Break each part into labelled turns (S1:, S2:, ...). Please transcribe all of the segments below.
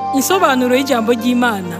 S1: Insobanuro y'ijambo ry'Imana.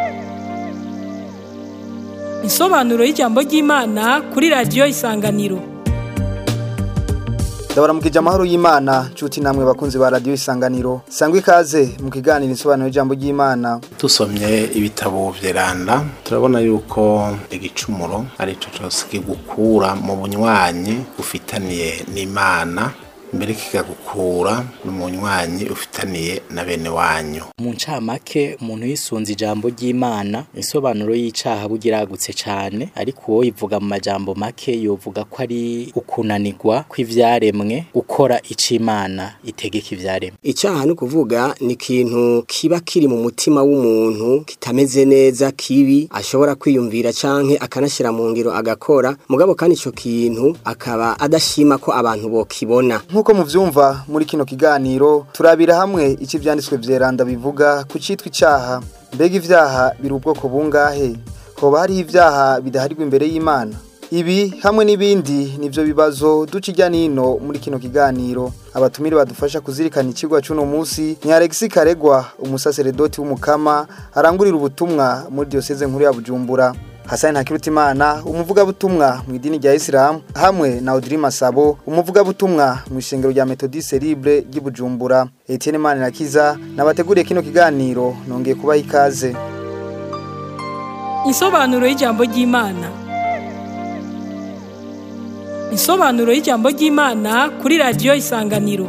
S1: Insobanuro y'ijambo ry'Imana kuri radiyo Isanganiro.
S2: ndabaramukije amahoro y'imana nshuti namwe bakunzi ba radiyo isanganiro sangwa ikaze mu kiganiro insobanuro y'ijambo ry'imana
S3: dusomye ibitabo vyeranda turabona yuko igicumuro ari co cose kigukura mu bunywanyi ufitaniye n'imana mbere kikagukura no mu bunywanyi ufitaniye na bene wanyu
S4: mu ncamake umuntu yisunze ijambo ry'imana insobanuro y'icaha bugiragutse cane ariko uwo ivuga mu majambo make yovuga ko ari ukunanirwa kw'ivyaremwe gukora ico imana itegeka ivyaremwe
S5: icyaha ni ukuvuga ni ikintu kiba kiri mu mutima w'umuntu kitameze neza kibi ashobora kwiyumvira canke akanashyira mu ngiro agakora mugabo kandi ico kintu akaba adashima ko abantu bokibona
S2: nk'uko muvyumva muri kino kiganiro turabira hamwe icyo ivyanditswe vyeranda bivuga ku citwa icaha mbega ivyaha biri ubwoko bungahe hoba hariho ivyaha bidaharirwa imbere y'imana ibi hamwe n'ibindi nivyo bibazo duca irya nino muri kino kiganiro abatumire badufasha kuzirikana ikigwa c'uno musi ni Alexis Karegwa umusaseredoti w'umukama arangurira ubutumwa muri diocese nkuru ya Bujumbura Hasani Ntakirutimana umuvugabutumwa mu idini rya Islam hamwe na Audrey Masabo umuvugabutumwa mu ishengero rya Methodiste Libre ry'i Bujumbura Etienne Manirakiza nabateguriye kino kiganiro nongeye kubaha ikaze
S1: Insobanuro y'ijambo ry'Imana. Insobanuro y'ijambo ry'Imana kuri radiyo Isanganiro.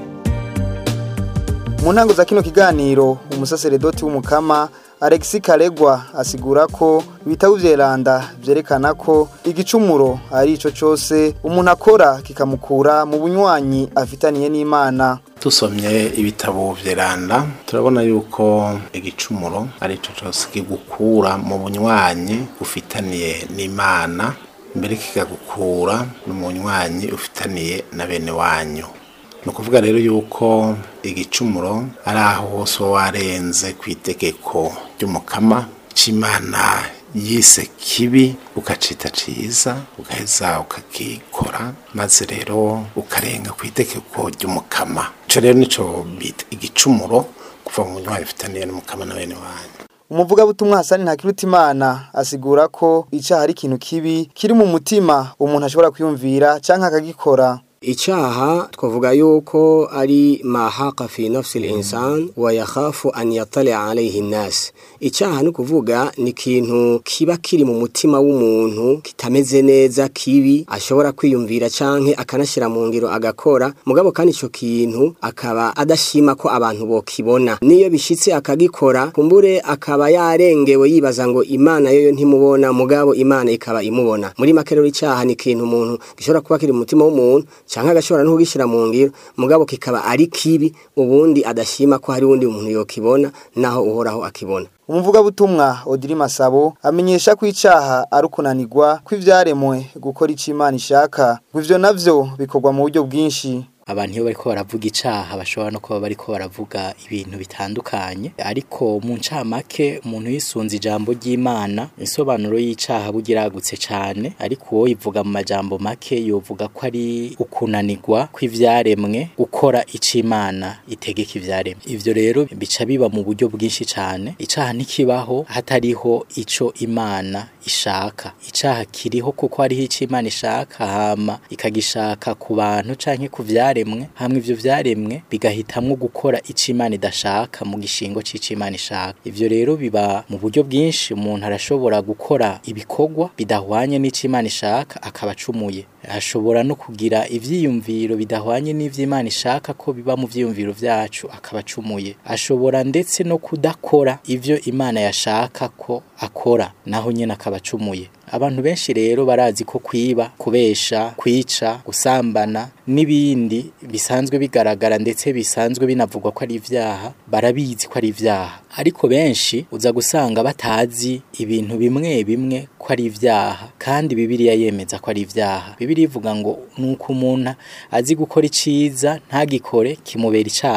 S2: mu ntango za kino kiganiro umusaseredoti w'umukama Alexis Karegwa asigura ko ibitabo vyeranda vyerekana ko igicumuro ari ico cose umuntu akora kikamukura mu bunywanyi afitaniye n'Imana
S3: dusomye ibitabo vyeranda turabona yuko igicumuro ari co cose kigukura mu bunywanyi ufitaniye n'imana mbere kikagukura no mu bunywanyi ufitaniye na bene wanyu ni ukuvuga rero yuko igicumuro ari aho hose uba warenze ku itegeko ry'umukama c'imana yise kibi ukacita ciza ugaheza ukakikora maze rero ukarenga ku itegeko ry'umukama ico rero nico bita igicumuro kuva mu bunywanyi ufitaniye n'umukama na bene wanyu
S2: umuvugabutumwa Hasani Ntakirutimana asigura ko icaha ari ikintu kibi kiri mu mutima umuntu ashobora kwiyumvira canke akagikora
S5: icyaha twavuga yuko ari mahaka fi nafsi l'insan wa yakhafu an yatali alayhi nas icyaha ni ukuvuga ni ikintu kiba kiri mu mutima w'umuntu kitameze neza kibi ashobora kwiyumvira canke akanashyira mu ngiro agakora mugabo kandi ico kintu akaba adashima ko abantu bokibona niyo bishitse akagikora kumbure akaba yarengewe yibaza ngo imana yoyo ntimubona mugabo imana ikaba imubona muri make rero icyaha ni ikintu umuntu gishobora kuba kiri mu mutima w'umuntu canke agashobora no kugishyira mu ngiro mugabo kikaba ari kibi ubundi adashima ko hari uwundi muntu yokibona naho uhoraho akibona
S2: umuvugabutumwa Audrey Masabo amenyesha ko icaha ari ukunanirwa kw'ivyaremwe gukora ico Imana ishaka ngo ivyo navyo bikorwa mu buryo bwinshi
S4: abantu iyo bariko baravuga icaha bashobora no kuba bariko baravuga ibintu bitandukanye ariko mu ncamake umuntu yisunze ijambo ry'Imana insobanuro y'icaha bugiragutse cane ariko uwo ivuga mu majambo make yovuga ko ari ukunanirwa kw'ivyaremwe gukora ico Imana itegeka ivyaremwe ivyo rero bica biba mu buryo bwinshi cane icaha ntikibaho hatariho ico Imana ishaka icaha kiriho kuko hariho ico Imana ishaka hama ikagishaka ku bantu canke ku vyaremwe vyaremwe hamwe ivyo vyaremwe bigahitamwo gukora ico Imana idashaka mu gishingo c'ico Imana ishaka ivyo rero biba mu buryo bwinshi umuntu arashobora gukora ibikorwa bidahwanye n'ico Imana ishaka akaba acumuye ashobora no kugira ivyiyumviro bidahwanye n'ivy'Imana ishaka ko biba mu vyiyumviro vyacu akaba acumuye ashobora ndetse no kudakora ivyo Imana yashaka ko akora naho nyene akaba acumuye abantu benshi rero barazi ko kwiba kubesha kwica gusambana n'ibindi bisanzwe bigaragara ndetse bisanzwe binavugwa ko ari ivyaha barabizi ko ari ivyaha ariko benshi uza gusanga batazi ibintu bimwe bimwe ko ari ivyaha kandi bibiliya yemeza ko ari ivyaha bibiliya ivuga ngo nuko umuntu azi gukora iciza ntagikore kimubera icaha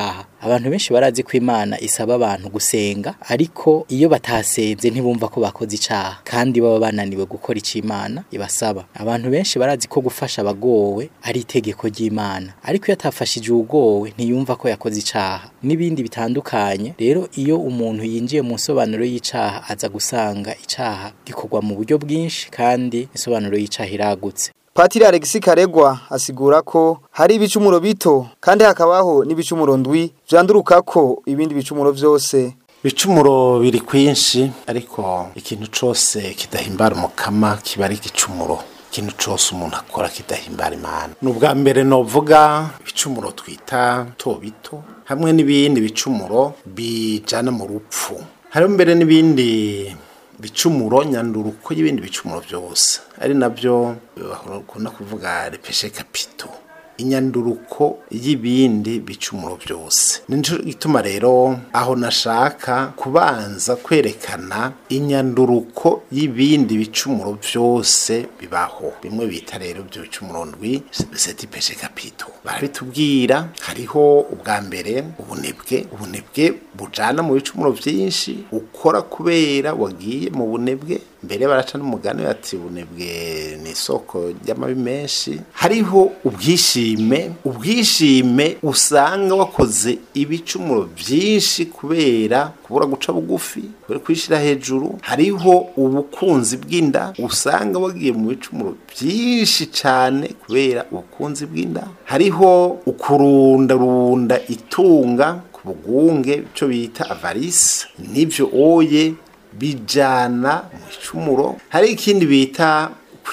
S4: abantu benshi barazi ko imana isaba abantu gusenga ariko iyo batasenze ntibumva ko bakoze icaha kandi baba bananiwe gukora ico imana ibasaba abantu benshi barazi ko gufasha abagowe ari itegeko ry'imana ariko iyo atafashije uwugowe ntiyumva ko yakoze icaha n'ibindi bitandukanye rero iyo umuntu yinjiye mu nsobanuro y'icaha aza gusanga icaha gikorwa mu buryo bwinshi kandi insobanuro y'icaha iragutse
S2: Patiri Alexis Karegwa asigura ko hari ibicumuro bito kandi hakabaho n'ibicumuro ndwi vyanduruka ko ibindi bicumuro vyose
S3: ibicumuro biri kwinshi ariko ikintu cose kidahimbara umukama kiba ari igicumuro ikintu cose umuntu akora kidahimbara imana ni ubwa mbere novuga ibicumuro twita to bito hamwe n'ibindi bicumuro bijana mu rupfu hariho mbere n'ibindi bicumuro nyanduruko y'ibindi bicumuro byose ari nabyo bakunda kuvuga repeshe kapito inyanduruko y'ibindi bicumuro byose nico gituma rero aho nashaka kubanza kwerekana inyanduruko y'ibindi bicumuro byose bibaho bimwe bita rero ibyo bicumuro ndwi seti peshe kapito barabitubwira hariho ubwa mbere ubunebwe ubunebwe bujana mu bicumuro byinshi ukora kubera wagiye mu bunebwe mbere baraca n'umugani bati ubunebwe ni isoko ry'amabi menshi hariho ubwishime ubwishime usanga wakoze ibicumuro byinshi kubera kubura guca bugufi kubera kwishyira hejuru hariho ubukunzi bw'inda usanga wagiye mu bicumuro byinshi cyane kubera ubukunzi bw'inda hariho ukurundarunda itunga ku bugunge icyo bita avarisi n'ibyo oye bijana mu icumuro hari ikindi bita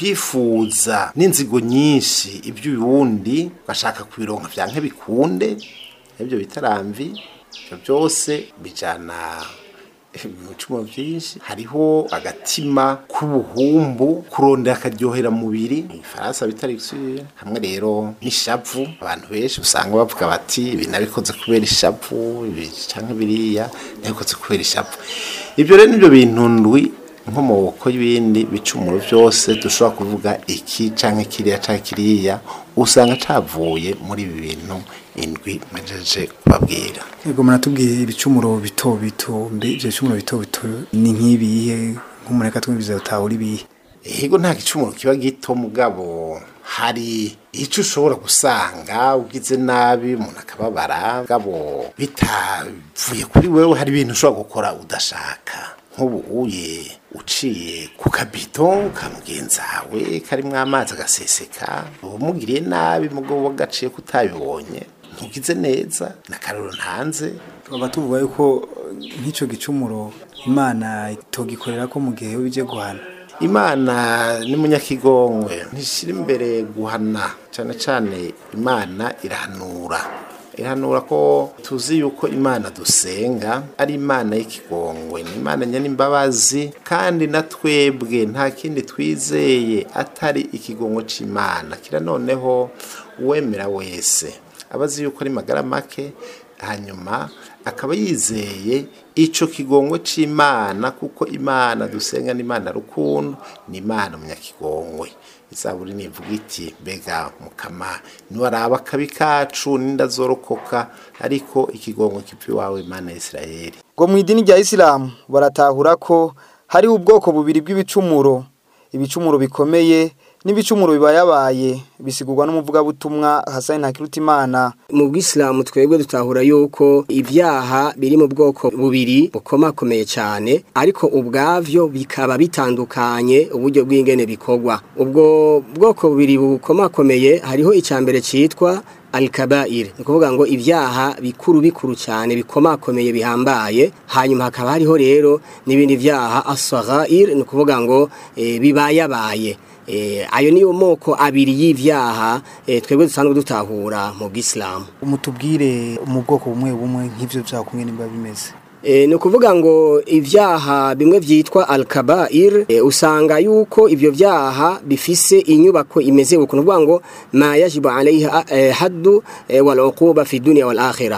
S3: kwifuza n'inzigo nyinshi iby'ubundi ugashaka kubironka bya bikunde ibyo bita ramvi ibyo byose bijana ibicumuro byinshi hariho agatima k'ubuhumbu kurondera akaryohera mubiri ifaransa bita luxure hamwe rero n'ishavu abantu benshi usanga bavuga bati ibi nabikoze kubera ishavu ibi canke biriya nabikoze kubera ishavu ibyo rero nibyo bintu ndwi nkomoko y'ibindi bicumuro byose dushobora kuvuga iki canke kiriya canke kiriya usanga cavuye muri ibi bintu indwi mejeje kubabwira
S6: Ego muratubwiye ibicumuro bito bito mbe ivyo bicumuro bito bito ni nk'ibihe nk'umureka twumviza utahura ibihe
S3: Ego nta gicumuro kiba gito mugabo hari icyo ushobora gusanga ugize nabi umuntu akababara mugabo bitavuye kuri wewe hari ibintu ushobora gukora udashaka nk'ubu uye uciye ku kabido ka mugenzi wawe karimo amazi agaseseka umugiriye nabi mugabo wagaciye kutabibonye ntugize neza na karoro ntanze
S6: twaba tuvuga yuko nk'ico gicumuro imana itogikorera ko mu gihe bije guhana
S3: imana ni munyakigongwe ntishyira imbere guhana cyane cyane imana irahanura ihanura ko tuzi yuko imana dusenga ari imana y'ikigongwe ni imana nyanimbabazi kandi na twebwe nta kindi twizeye atari ikigongwe c'imana kira noneho uwemera wese abazi yuko ari magara make hanyuma akaba yizeye ico kigongwe c'imana kuko imana dusenga ni imana rukundo ni imana munyakigongwe izaburi nivuga iti mbega mukama niwaraba akabi kacu nindazorokoka ariko ikigongwe kiva iwawe imana ya isirayeli
S2: ngo mu idini rya isilamu baratahura ko hariho ubwoko bubiri bw'ibicumuro ibicumuro bikomeye n'ibicumuro bibayabaye bisigurwa n'umuvugabutumwa Hassan Ntakirutimana
S5: mu bwisilamu twebwe dutahura yuko ibyaha biri mu bwoko bubiri bukomakomeye cyane ariko ubwavyo bikaba bitandukanye uburyo bw'ingene bikorwa ubwo bwoko bubiri bukomakomeye hariho icambere citwa alkabair ni ukuvuga ngo ibyaha bikuru bikuru cyane bikomakomeye bihambaye hanyuma hakaba hariho rero n'ibindi byaha asaghair ni ukuvuga ngo e, bibayabaye e, ayo niyo moko abiri y'ivyaha e, twebwe dusanzwe dutahura mu bw'islamu
S6: umutubwire mu bwoko bumwe bumwe nk'ivyo vyaha kumwe nimba bimeze
S5: E, ni ukuvuga ngo ibyaha bimwe byitwa alkabair e, usanga yuko ibyo byaha bifise inyubako imeze uko ni ukuvuga ngo ma yajibu alaiha e, haddu e, wal uquba fi dunya wal akhirah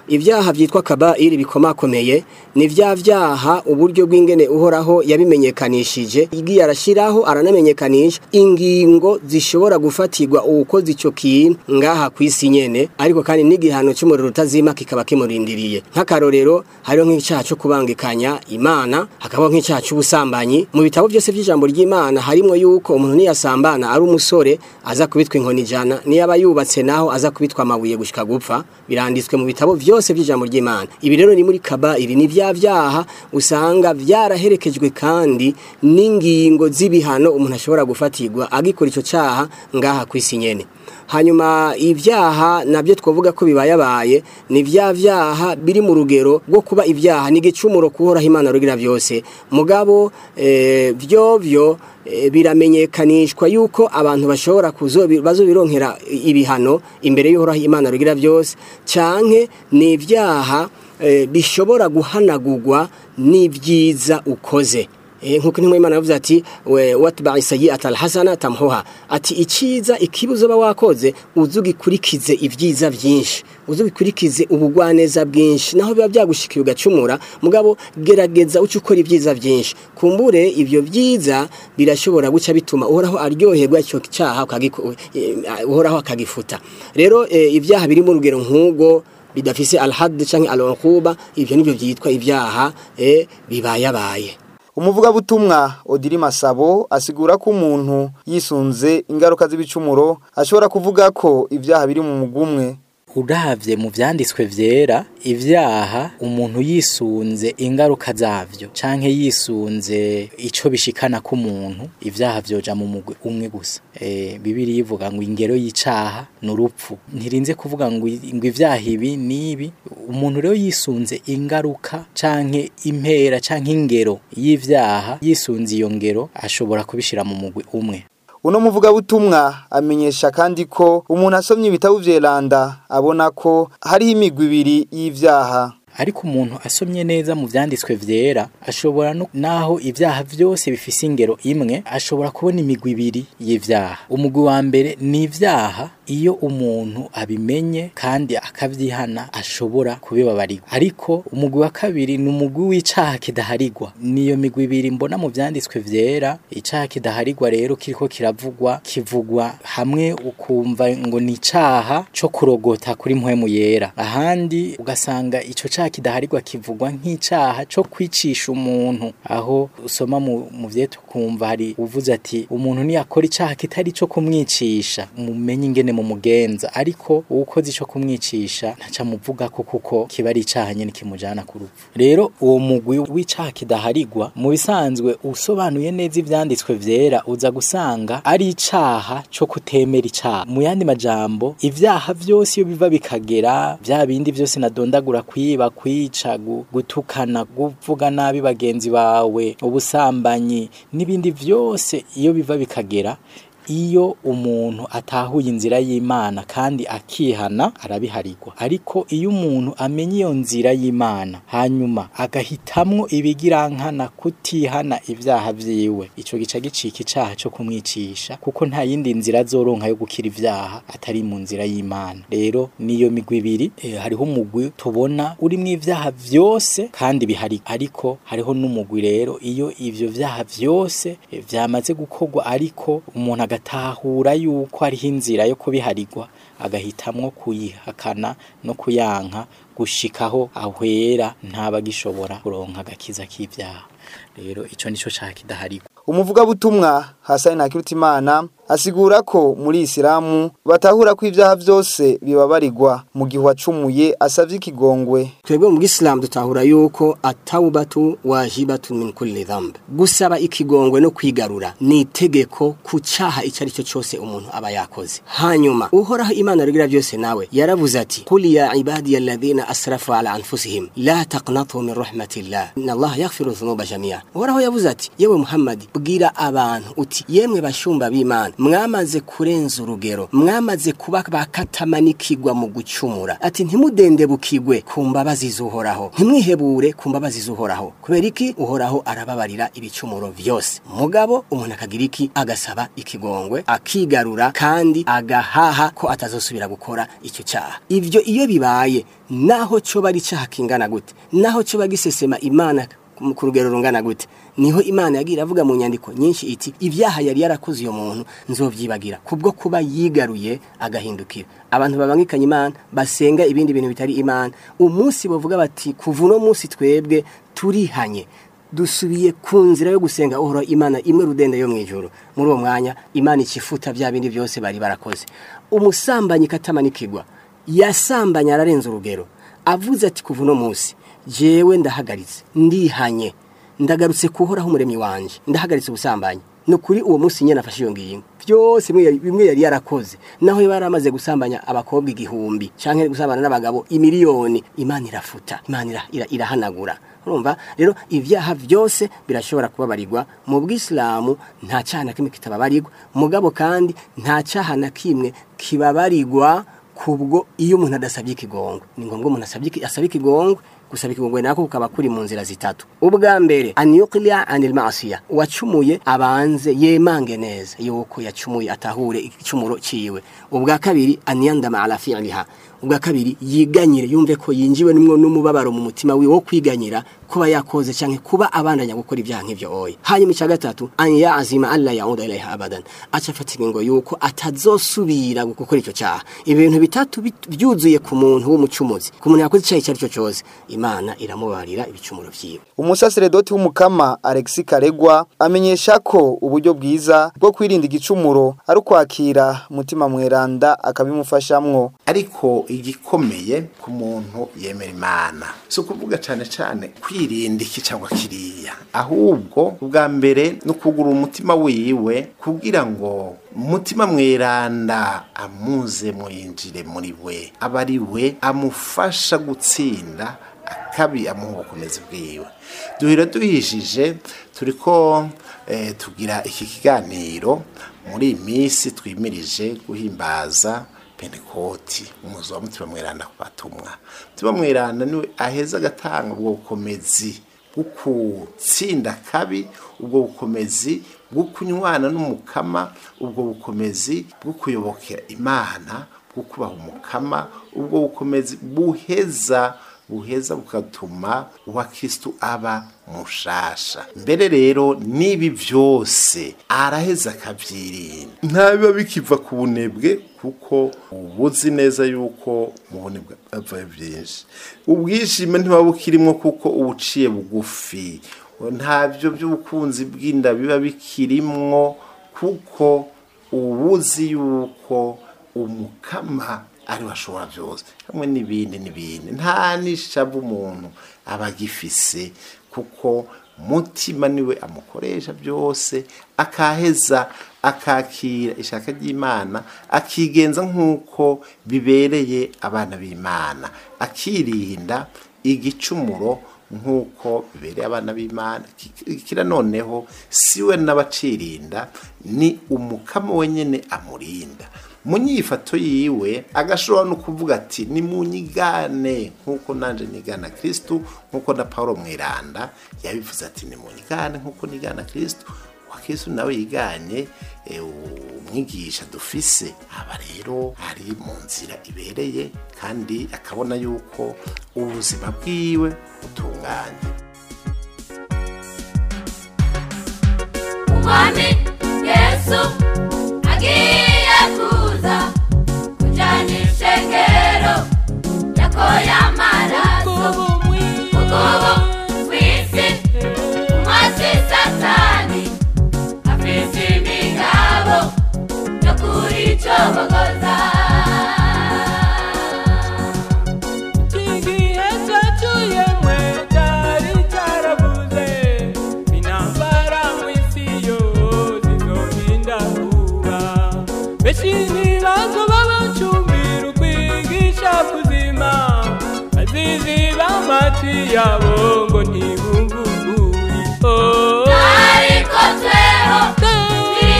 S5: ibyaha byitwa kabairi bikomakomeye ni vya vyaha uburyo bw'ingene uhoraho yabimenyekanishije igiye arashiraho aranamenyekanisha ingingo zishobora gufatirwa uwukoze ico kintu ngaha kwisi nyene ariko kandi n'igihano cy'umuriro utazima kikaba kimurindiriye nk'akarorero hariho nk'icyaha cyo kubangikanya imana hakabaho nk'icyaha cy'ubusambanyi mu bitabo byose by'ijambo ry'imana harimo yuko umuntu niyasambana ari umusore aza kubitwa inkoni ijana niyaba yubatse naho aza kubitwa amabuye gushika gupfa biranditswe mu bitabo byose by'ijambo ry'imana ibi rero ni muri kabairi ni vya vyaha usanga vyaraherekejwe kandi n'ingingo z'ibihano umuntu ashobora gufatirwa agikora ico caha ngaha kwisi nyene hanyuma ibyaha nabyo twavuga ko bibayabaye ni bya byaha biri mu rugero rwo kuba ibyaha ni igicumuro kuhoraho imana rugira byose mugabo eh, byo byo eh, biramenyekanishwa yuko abantu bashobora bazobironkera ibihano imbere y'uhoraho imana rugira byose canke ni ibyaha eh, bishobora guhanagurwa n'ibyiza ukoze nkuko intumwa y'imana yavuze ati we watba'i sayyi'ata alhasana tamhuha ati iciza ikibuzo ba wakoze uzugikurikize ibyiza byinshi uzugikurikize ubugwaneza bwinshi naho biba byagushikiye ugacumura mugabo gerageza uco ukora ibyiza byinshi kumbure ibyo byiza birashobora guca bituma uhoraho aryoherwa icyo cyaha uhoraho akagifuta rero ibyaha biri mu rugero nk'ubwo bidafise alhad canke al'uquba ivyo nivyo byitwa ibyaha bibayabaye
S2: umuvugabutumwa odiri masabo asigura ko umuntu yisunze ingaruka z'ibicumuro ashobora kuvuga ko ibyaha biri mu mugumwe
S4: uravye mu vyanditswe vyera ivyaha umuntu yisunze ingaruka zavyo canke yisunze ico bishikana ku muntu ivyaha vyoja mu mugwi umwe gusa e, bibiri ivuga ngo ingero y'icaha n'urupfu ntirinze kuvuga ngo ngo ivyaha ibi nibi umuntu rero yisunze ingaruka canke impera canke ingero y'ivyaha yisunze iyo ngero ashobora kubishira mu mugwi umwe
S2: uno muvugabutumwa amenyesha kandi ko umuntu asomye ibitabo vyeranda abona ko hariho imigwi ibiri y'ivyaha
S4: ariko umuntu asomye neza mu vyanditswe vyera ashobora no naho ivyaha vyose bifise ingero imwe ashobora kubona imigwi ibiri y'ivyaha umugwi wa mbere ni ivyaha iyo umuntu abimenye kandi akavyihana ashobora kubibabarirwa ariko umugwi wa kabiri ni umugwi w'icaha kidaharigwa niyo migwi ibiri mbona mu vyanditswe vyera icaha kidaharigwa rero kiriko kiravugwa kivugwa hamwe ukumva ngo ni icaha co kurogota kuri mpwemu yera ahandi ugasanga ico caha kidaharigwa kivugwa nk'icaha co kwicisha umuntu aho usoma mu, mu vyetu kumva hari uvuze ati umuntu niyakora icaha kitari co kumwicisha mumenye ingene mu mugenza ariko uwukoze ico kumwicisha ntaca muvuga ko kuko kiba ari icaha nyene kimujana ku rupfu rero uwo mugwi w'icaha kidaharigwa mu bisanzwe usobanuye neza ivyanditswe vyera uza gusanga ari icaha co kutemera icaha mu yandi majambo ivyaha vyose iyo biva bikagera vya bindi vyose nadondagura kwiba kwica gutukana kuvuga nabi bagenzi bawe ubusambanyi n'ibindi vyose iyo biva bikagera iyo umuntu atahuye inzira y'Imana kandi akihana arabiharigwa ariko iyo umuntu amenye iyo nzira y'Imana hanyuma agahitamwo ibigirankana kutihana ibyaha vyiwe ico gica gicika icaha cyo kumwicisha kuko nta yindi nzira azoronka yo gukira ivyaha atari mu nzira y'Imana rero niyo migwi ibiri e, hariho umugwi tubona urimwo ivyaha vyose kandi bihari ariko hariho n'umugwi rero iyo ivyo vyaha vyose e, vyamaze gukorwa ariko umuntu agatahura yuko hariho inzira yo kubiharigwa agahitamwo kuyihakana no kuyanka gushikaho ahwera ntabagishobora kuronka agakiza k'ivyaha rero ico nico caha kidaharigwa
S2: umuvugabutumwa Hasani Ntakirutimana asigura ko muri Isilamu batahura ko ivyaha vyose bibabarirwa mu gihe wacumuye asavye ikigongwe
S5: twebwe mu Islam dutahura yuko atawbatu wajibatu min kulli dhanb gusaba ikigongwe no kwigarura ni itegeko ku caha icyo ari cyo cyose umuntu aba yakoze hanyuma uhoraho imana rugira byose nawe yaravuze ati qul ya ibadiy alladhina asrafu ala anfusihim la taqnatu min rahmatillah inna Allah yaghfiru dhunuba jami'a uhoraho yavuze ati yewe Muhammad bwira abantu uti iti yemwe bashumba b'imana mwamaze kurenza urugero mwamaze kuba bakatamanikigwa mu gucumura ati ntimudendebukigwe ku mbabazi z'uhoraho ntimwihebure ku mbabazi z'uhoraho kubera iki uhoraho arababarira ibicumuro vyose mugabo umuntu akagira iki agasaba ikigongwe akigarura kandi agahaha ko atazosubira gukora icyo cyaha ivyo iyo bibaye naho cyo bari cyaha kingana gute naho cyo bagisesema imana ku rugero rungana gute niho imana yagira avuga mu nyandiko nyinshi iti ibyaha yari yarakoze uyo muntu nzovyibagira kubwo kuba yigaruye agahindukira abantu babangikanye imana basenga ibindi bintu bitari imana umunsi bavuga bati kuva uno munsi twebwe turihanye dusubiye ku nzira yo gusenga uhora imana imwe rudende yo mu ijoro muri uwo mwanya imana ikifuta bya bindi byose bari barakoze umusambanyi katamanikirwa yasambanye ararenza urugero avuze ati kuva uno munsi jewe ndahagaritse ndihanye ndagarutse kuhoraho umuremyi wanje ndahagaritse ubusambanyi ni ukuri uwo munsi nyine afashe iyo ngingo byose bimwe yari yarakoze naho yari yaramaze gusambanya abakobwa igihumbi cyangwa gusambana n'abagabo imiliyoni imana irafuta imana irahanagura urumva rero ibyaha byose birashobora kubabarirwa mu bwisilamu nta cyaha na kimwe kitababarirwa mugabo kandi nta cyaha na kimwe kibabarirwa kubwo iyo umuntu adasabye ikigongwe ni ngombwa umuntu asabye ikigongwe gusaba ikigongwe nako kukaba kuri mu nzira zitatu ubwa mbere anyuqlia anil ma'asiya wacumuye abanze yemange neza yuko yacumuye atahure igicumuro ciwe ubwa kabiri anyandama ala fi'liha ubwa kabiri yiganyire yumve ko yinjiwe nimwe n'umubabaro mu mutima wiwe wo kwiganyira kuba yakoze canke kuba abandanya gukora ibyaha nk'ivyo oya hanyuma icya gatatu an yazima alla yauda ilaiha abadan aca afata ingingo yuko atazosubira gukora icyo cyaha ibintu bitatu byuzuye ku muntu w'umucumuzi ku muntu yakoze icyaha icyo ari cyo cyose imana iramubarira ibicumuro vyiwe
S2: umusaseredoti w'umukama Alexis Karegwa amenyesha ko uburyo bwiza bwo kwirinda igicumuro ari ukwakira mutima mweranda akabimufashamwo
S3: ariko igikomeye ku muntu yemera imana si ukuvuga cyane cyane kwirinda iki cyangwa kiriya ahubwo ubwa mbere ni ukugura umutima wiwe kugira ngo umutima mweranda amuze mwinjire muri we aba ari we amufasha gutsinda akabi amuha ubukomezi bwiwe duhira duhishije turi ko tugira iki kiganiro muri iyi minsi twimirije guhimbaza pentekoti umuzi wa mutima mweranda ku batumwa mutima mweranda niwe aheza agatanga ubwo bukomezi bwo gutsinda kabi ubwo bukomezi bwo kunywana n'umukama ubwo bukomezi bwo kuyobokera imana bwo kubaha umukama ubwo bukomezi buheza buheza bugatuma uwa kirisitu aba mushasha mbere rero n'ibi byose araheza akabyirinda ntabiba bikiva ku bunebwe kuko ubuzi neza yuko mu bunebwe ava byinshi ubwishime ntibuba bukirimo kuko ubuciye bugufi ntabyo by'ubukunzi bw'inda biba bikirimwo kuko ubuzi yuko umukama ari ashobora byose hamwe n'ibindi n'ibindi nta n'ishavu umuntu aba agifise kuko mutima niwe amukoresha byose akaheza akakira ishaka ry'imana akigenza nk'uko bibereye abana b'imana akirinda igicumuro nk'uko bibereye abana b'imana kira noneho si we n'abacirinda ni umukama wenyine amurinda mu nyifato yiwe agashobora no kuvuga ati ni mu nyigane nk'uko nanjye nigana kirisitu nk'uko na paul mwiranda yabivuze ati ni mu nyigane nk'uko nigana kirisitu wa kirisitu nawe yiganye umwigisha dufise aba rero ari mu nzira ibereye kandi akabona yuko ubuzima bwiwe butunganye
S7: umwami yesu agiye kuza kujyana ishengero yakoye amaraso ubwobo w'isi umwasi satani afite imigabo yo kuricobogoza
S8: igihe cyacuye mwe cyari cyaravuze intambara mu isi yose izorinda kuba benshi ntibazo babacumbira ukwigisha kuzima baziziba amatwi yabo ngo ntibumve ukuri Oh.
S7: ariko tweho turi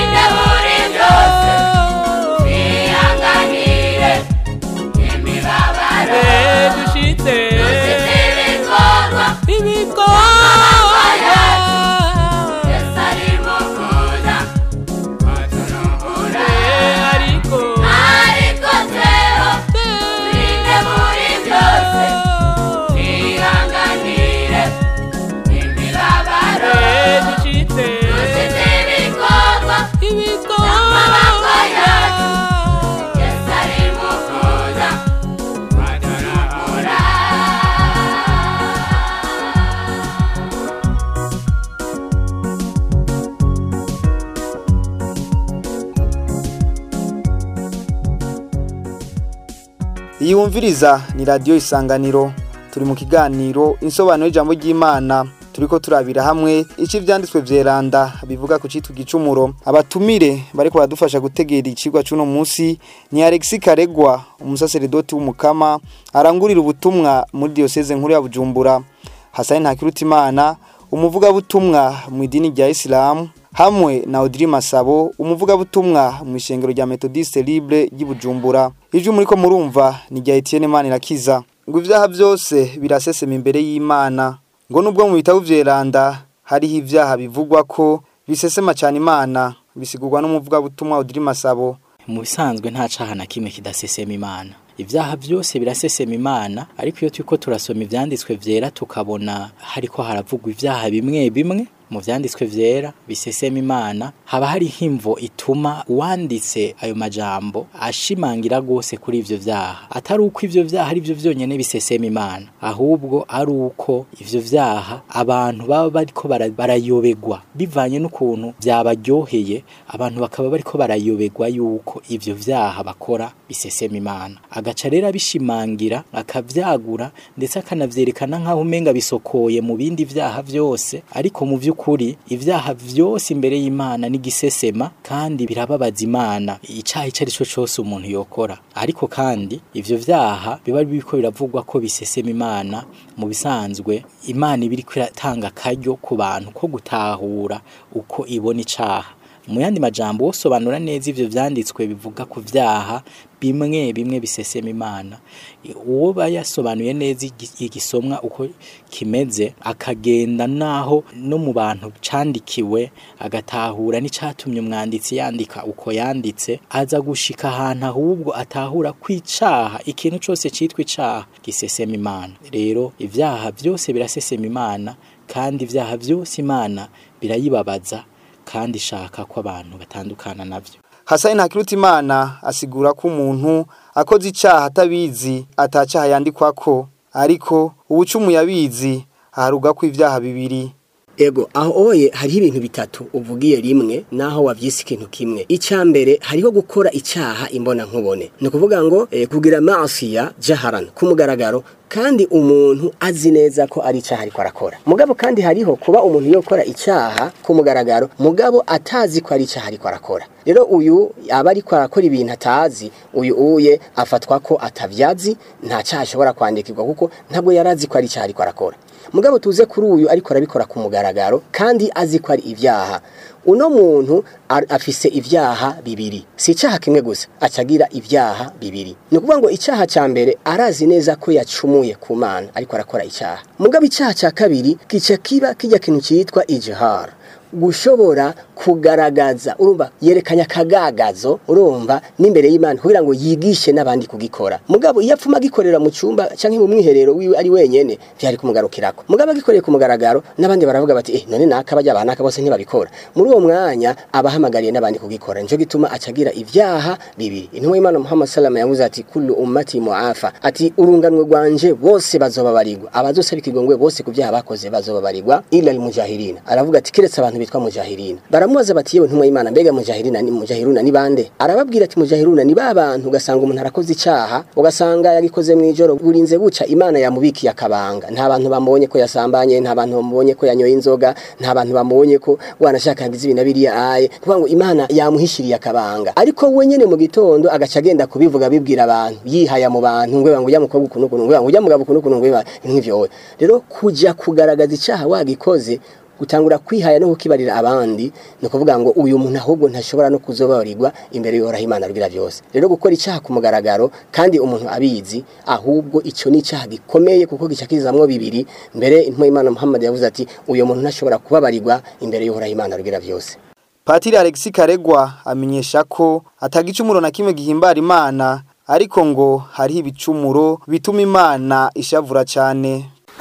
S2: iyi wumviriza ni radiyo isanganiro turi mu kiganiro insobanuro y'ijambo ry'imana turiko turabira hamwe ici vyanditswe vyeranda bivuga ku citwa igicumuro abatumire bariko baradufasha gutegera icigwa c'uno musi ni Alexis Karegwa umusaseredoti w'umukama arangurira ubutumwa muri diocese nkuru ya Bujumbura Hasani Ntakirutimana umuvugabutumwa mu idini rya Islam hamwe na Audrey Masabo umuvugabutumwa mu ishengero rya Methodiste Libre ry'Ibujumbura ijwi muriko murumva ni rya Etienne Manirakiza ngo ivyaha byose birasesema imbere y'Imana ngo nubwo mu bitabo vyeranda hariho ivyaha bivugwa ko bisesema cyane Imana bisigurwa n'umuvugabutumwa Audrey Masabo
S4: mu bisanzwe nta caha na kimwe kidasesema imana ibyaha byose birasesema imana ariko iyo turiko turasoma ivyanditswe vyera tukabona hariko haravugwa ivyaha bimwe bimwe mu vyanditswe vyera bisesema imana haba hari himvo ituma uwanditse ayo majambo ashimangira gose kuri ivyo vyaha atari uko ivyo vyaha ari vyo vyonyene bisesema imana ahubwo ari uko ivyo vyaha abantu baba bariko bara- barayobegwa bivanye n'ukuntu vyabaryoheye abantu bakaba bariko barayobegwa yuko ivyo vyaha bakora bisesema imana agaca rero abishimangira akavyagura ndetse akanavyerekana nk'aho umenga bisokoye mu bindi vyaha vyose ariko mu vy'ukuri ivyaha vyose imbere y'imana n'igisesema kandi birababaza imana icaha ico arico cose umuntu yokora ariko kandi ivyo vyaha biba biriko biravugwa ko bisesema imana mu bisanzwe imana iba iriko iratanga akaryo ku bantu ko gutahura uko ibona icaha mu yandi majambo wosobanura neza ivyo vyanditswe bivuga ku vyaha bimwe bimwe bisesema imana uwo bayasobanuye neza igi- igisomwa uko kimeze akagenda naho no mu bantu candikiwe agatahura n'icatumye umwanditsi yandika uko yanditse aza gushika ahantu ahubwo atahura kwicaha ikintu cose citwa icaha gisesema imana rero ivyaha vyose birasesema imana kandi ivyaha vyose imana birayibabaza kandi ishaka ko abantu batandukana navyo
S2: Hasani Ntakirutimana asigura ko umuntu akoze icaha atabizi atacaha yandikwako ariko ubucumu yabizi aharuga ko ivyaha bibiri
S5: Ego aho oye hariho ibintu bitatu uvugiye rimwe naho wavyise ikintu kimwe icya mbere hariho gukora icyaha imbona nkubone ni ukuvuga ngo eh, kugira masiya jaharan ku mugaragaro kandi umuntu azi neza ko ari icyaha ariko arakora mugabo kandi hariho kuba umuntu yokora icyaha ku mugaragaro mugabo atazi ko ari icyaha ariko arakora rero uyu aba ariko arakora ibintu atazi uyu uye afatwa ko atavyazi nta cyaha ashobora kwandikirwa kuko ntabwo yari azi ko ari icyaha ariko arakora mugabo tuze kuri uyu ariko arabikora ku mugaragaro kandi azi ko ari ibyaha uno muntu ar- afise ibyaha bibiri si icyaha kimwe gusa acagira ibyaha bibiri ni ukuvuga ngo icyaha cya mbere arazi neza ko yacumuye ku mana ariko arakora icyaha mugabo icyaha cya kabiri kica kiba kijya kintu cyitwa ijihara gushobora kugaragaza urumva yerekanya akagagazo urumva n'imbere y'imana kugira ngo yigishe n'abandi kugikora mugabo iyo apfuma agikorera mu cyumba cyangwa mu mwiherero wiwe ari wenyene byari kumugarukirako mugabo agikoreye ku mugaragaro n'abandi baravuga bati eh none naka bajya abanaka bose ntibabikora muri uwo mwanya abahamagariye n'abandi kugikora nico gituma acagira ibyaha bibiri intumwa y'imana muhammad salama yavuze ati kullu ummati muafa ati urunganwe rwanje bose bazobabarirwa abazosaba ikigongwe bose ku byaha bakoze bazobabarirwa ila almujahirina aravuga ati kiretse abantu bitwa mujahirina baramubaza bati yewe ntumwa y'imana mbega mujahirina ni mujahiruna ni bande arababwira ati mujahiruna ni ba bantu ugasanga umuntu arakoze icyaha ugasanga yagikoze mu ijoro burinze buca imana yamubikiye akabanga nta bantu bamubonye ko yasambanye nta bantu bamubonye ko yanyoye inzoga nta bantu bamubonye ko wanashaka yagize ibintu biriya aye kuvuga ngo imana yamuhishiriye akabanga ariko we nyene mu gitondo agaca agenda kubivuga bibwira abantu yihaya mu bantu ngo ngo ujya mukobwa ukuntu ukuntu ngo ujya mugabo ukuntu ukuntu ngo nk'ivyo rero kuja kugaragaza icyaha wagikoze gutangura kwihaya no kukibarira abandi ni ukuvuga ngo uyu muntu ahubwo ntashobora no kuzobabarirwa imbere y'uhoraho imana rugira byose rero gukora icyaha ku mugaragaro kandi umuntu abizi ahubwo icyo ni icyaha gikomeye kuko gica kizamwo bibiri mbere intwa y'imana muhammad yavuze ati uyu muntu ntashobora kubabarirwa imbere y'uhoraho imana rugira byose
S2: Patiri Alexis Karegwa amenyesha ko atagicumuro na kimwe gihimbara Imana ariko ngo hariho ibicumuro bituma Imana ishavura cyane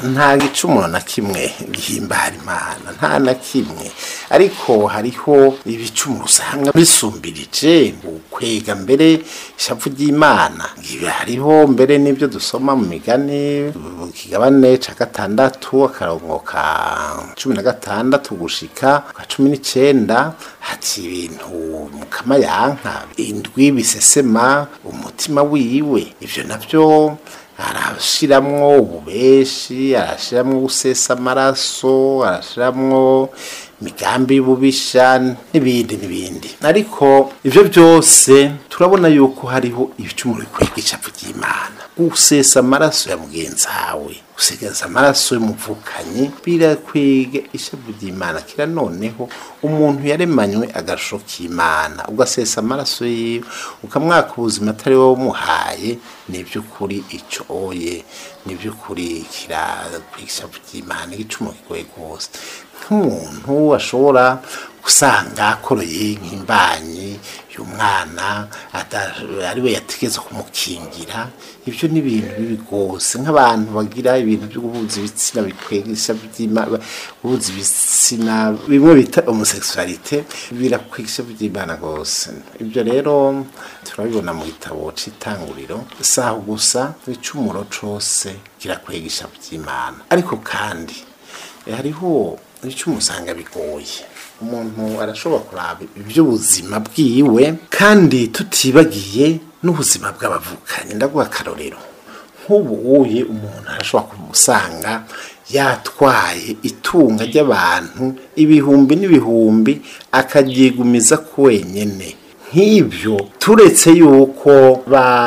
S3: nta gicumuro na kimwe gihimbara imana nta na kimwe ariko hariho ibicumuro usanga bisumbirije ukwega mbere ishavu ry'imana ibi hariho mbere n'ibyo dusoma mu migani mu kigabane ca gatandatu akarongo ka cumi na gatandatu gushika ka cumi n'icenda hati ibintu mukama yanka indwi bisesema umutima wiwe ivyo navyo arashiramwo ububeshi arashiramwo gusesa amaraso arashiramwo imigambi y'ububisha n'ibindi n'ibindi ariko ivyo byose turabona yuko hariho ibicumuro bikwega icavu ry'imana gusesa amaraso ya mugenzi wawe gusigaza amaraso y'umuvukanyi birakwega ishavu ry'imana kira noneho umuntu yaremanywe agasho k'imana ugasesa amaraso yiwe ukamwaka ubuzima atari wowe umuhaye ni iby'ukuri icyo oye ni iby'ukuri kirakwega ishavu ry'imana igicumuro kigoye rwose nk'umuntu ashobora usanga akoroye nk'imbanyi y'umwana ari we yategetse kumukingira ibyo ni ibintu bibi rwose nk'abantu bagira ibintu byo guhuza ibitsina bikwegesha guhuza ibitsina bimwe bita homosexualite birakwegesha by'imana rwose ibyo rero turabibona mu gitabo c'itanguriro saho gusa ibicumuro cose kirakwegesha by'imana ariko kandi hariho ibicumuro usanga bigoye umuntu arashobora kuraba iby'ubuzima bwiwe kandi tutibagiye n'ubuzima bw'abavukanye ndaguha akarorero nk'ubu uye umuntu arashobora kumusanga yatwaye itunga ry'abantu ibihumbi n'ibihumbi akaryigumiza ku wenyine nk'ibyo turetse yuko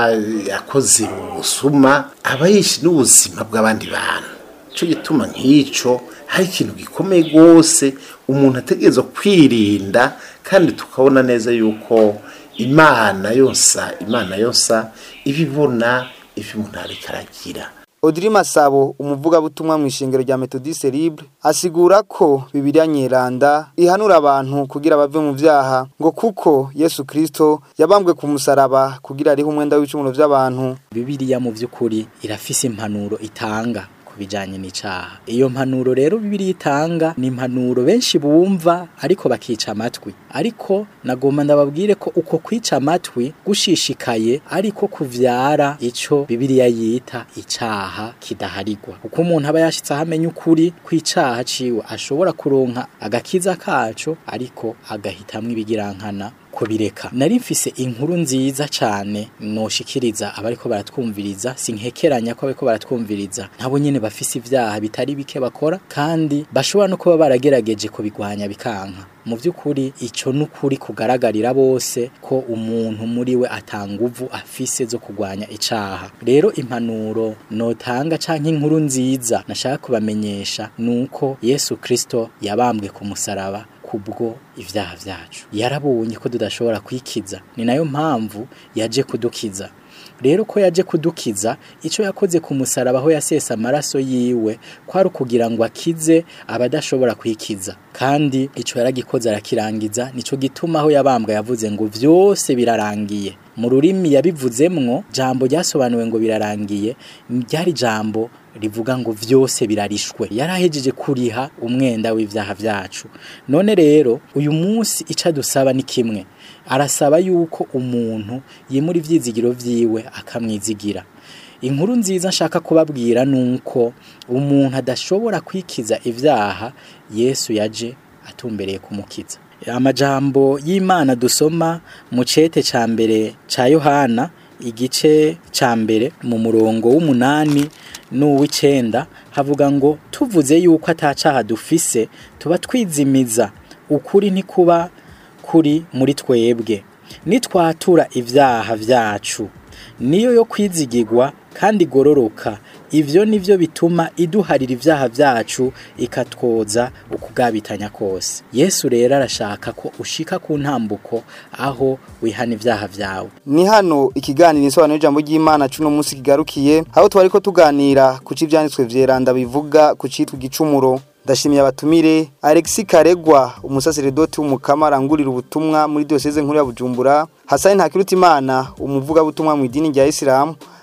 S3: yakoze ubusuma aba yishe n'ubuzima bw'abandi bantu icyo gituma nk'icyo hari ikintu gikomeye rwose umuntu ategereza kwirinda kandi tukabona neza yuko imana yosa imana yosa ibibona ibyo umuntu ariko aragira
S2: Audrey Masabo umuvugabutumwa mu ishingiro rya Methodiste Libre asigura ko Bibiliya nyeranda ihanura abantu kugira bave mu vyaha ngo kuko Yesu Kristo yabambwe ku musaraba kugira ariho umwenda w'icumulo vy'abantu
S4: Bibiliya mu vy'ukuri irafise impanuro itanga bijanye n'icaha iyo mpanuro rero bibiri itanga ni impanuro benshi bumva ariko bakica amatwi ariko nagomba ndababwire ko uko kwica amatwi gushishikaye ariko kuvyara ico bibiliya yita icaha kidaharigwa uko umuntu aba yashitse ahamenya ukuri kw'icaha ciwe ashobora kuronka agakiza kaco ariko agahitamwo ibigirankana kubireka nari mfise inkuru nziza cyane noshikiriza abariko baratwumviriza sinkekeranya ko abariko baratwumviriza nabo nyene bafise ivyaha bitari bike bakora kandi bashobora no kuba baragerageje kubigwanya bikanka mu by'ukuri icyo ni ukuri kugaragarira bose ko umuntu muri we atanguvu afise zo kurwanya icaha rero impanuro notanga canke inkuru nziza nashaka kubamenyesha nuko Yesu Kristo yabambwe ku musaraba kubwo ivyaha vyacu yarabonye ko tudashobora kwikiza ni nayo mpamvu yaje kudukiza rero ko yaje kudukiza icyo yakoze ku musaraba aho yasesa amaraso yiwe kwari ukugira ngo akize abadashobora kwikiza kandi icyo yaragikoze arakirangiza nicyo gituma aho yabambwa yavuze ngo byose birarangiye mu rurimi yabivuzemwo jambo ryasobanuwe ngo birarangiye ryari jambo rivuga ngo vyose birarishwe yarahejeje kuriha umwenda w'ivyaha vyacu none rero uyu munsi ica dusaba ni kimwe arasaba yuko umuntu yimura ivyizigiro vyiwe akamwizigira inkuru nziza nshaka kubabwira nuko umuntu adashobora kwikiza ivyaha Yesu yaje atumbereye kumukiza amajambo y'Imana dusoma mu cete ca mbere ca Yohana igice ca mbere mu murongo w'umunani n'uw'icenda havuga ngo tuvuze yuko atacaha dufise tuba twizimiza ukuri ntikuba kuri muri twebwe nitwatura ivyaha vyacu niyo yo kwizigirwa kandi igororoka ivyo nivyo bituma iduharira ivyaha vyacu ikatwoza ukugabitanya kose yesu rero arashaka ko ushika ku ntambuko aho wihana ivyaha vyawe
S2: ni hano ikiganiro insobanuro y'ijambo ry'imana cuno munsi kigarukiye aho twari ko tuganira ku c'ivyanditswe vyeranda bivuga ku citwa igicumuro ndashimiye abatumire Alexis Karegwa umusaseredoti w'umukama arangurira ubutumwa muri diocese nkuru ya Bujumbura Hasani Ntakirutimana umuvuga butumwa mu idini rya Islam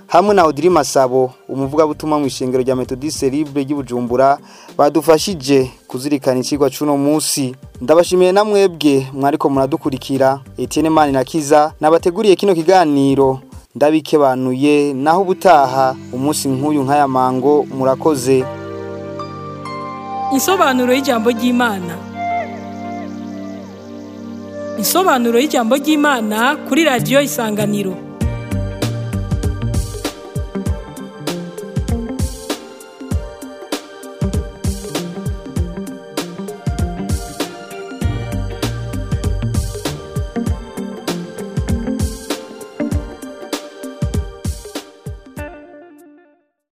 S2: hamwe na Audrey Masabo umuvugabutumwa mu ishengero rya Methodiste Libre ry'Ibujumbura badufashije kuzirikana ikigwa cuno musi ndabashimiye na mwebwe mwariko muradukurikira Etienne Mani na Kiza nabateguriye kino kiganiro ndabikebanuye naho ubutaha umunsi nk'uyu nk'aya mango murakoze
S1: Insobanuro y'ijambo ry'Imana Insobanuro y'ijambo ry'Imana kuri radio Isanganiro